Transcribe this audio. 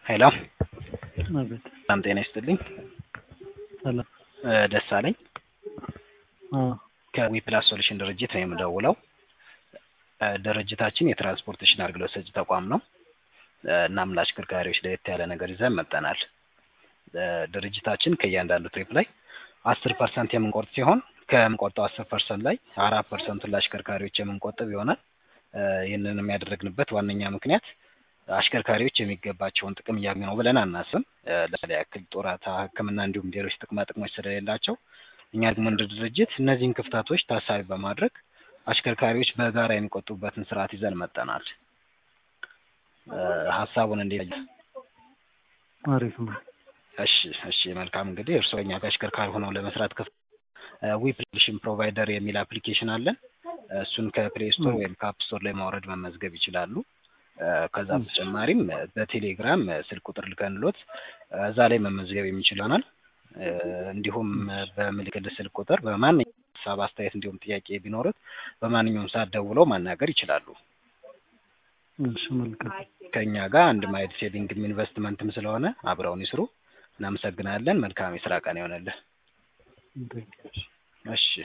ሄሎ አቤት ሰላም ጤና ይስጥልኝ። ሰላም እ ደሳለኝ አዎ ከዊፕላስ ሶሉሽን ድርጅት ነው የምደውለው። እ ድርጅታችን የትራንስፖርቴሽን አገልግሎት ሰጪ ተቋም ነው። እ እናም ለአሽከርካሪዎች ለየት ያለ ነገር ይዘን መጥተናል። እ ድርጅታችን ከእያንዳንዱ ትሪፕ ላይ አስር ፐርሰንት የምንቆርጥ ሲሆን ከምንቆርጠው አስር ፐርሰንት ላይ አራት ፐርሰንቱን ለአሽከርካሪዎች የምንቆጥብ ይሆናል። እ ይህንንም ያደረግንበት ዋነኛ ምክንያት አሽከርካሪዎች የሚገባቸውን ጥቅም እያገኙ ነው ብለን አናስብም። እ ለምሳሌ ያክል ጡረታ፣ ሕክምና እንዲሁም ሌሎች ጥቅማ ጥቅሞች ስለሌላቸው እኛ ደግሞ እንደ ድርጅት እነዚህን ክፍተቶች ታሳቢ በማድረግ አሽከርካሪዎች በጋራ የሚቆጥቡበትን ስርዓት ይዘን መጥተናል። እ ሀሳቡን እንዴት አሪፍ ነው። እሺ እሺ መልካም እንግዲህ እርስዎ እኛ ጋር አሽከርካሪ ሆነው ለመስራት ክፍት ዊፕሊሽን ፕሮቫይደር የሚል አፕሊኬሽን አለን። እሱን ከፕሌይ ስቶር ወይም ከአፕ ስቶር ላይ ማውረድ መመዝገብ ይችላሉ። እ ከዛ በተጨማሪም እ በቴሌግራም እ ስልክ ቁጥር ልከንሎት እ እዛ ላይ መመዝገብ የሚችል ይሆናል። እ እንዲሁም እ በምልክል ስልክ ቁጥር በማንኛውም ሀሳብ፣ አስተያየት እንዲሁም ጥያቄ ቢኖሩት በማንኛውም ሰዓት ደውለው ማናገር ይችላሉ። እሺ መልካም ከእኛ ጋር አንድ ማይድ ሴቪንግም ኢንቨስትመንትም ስለሆነ አብረውን ይስሩ። እናመሰግናለን። መልካም የስራ ቀን ይሆንልህ። ቴንኪው። እሺ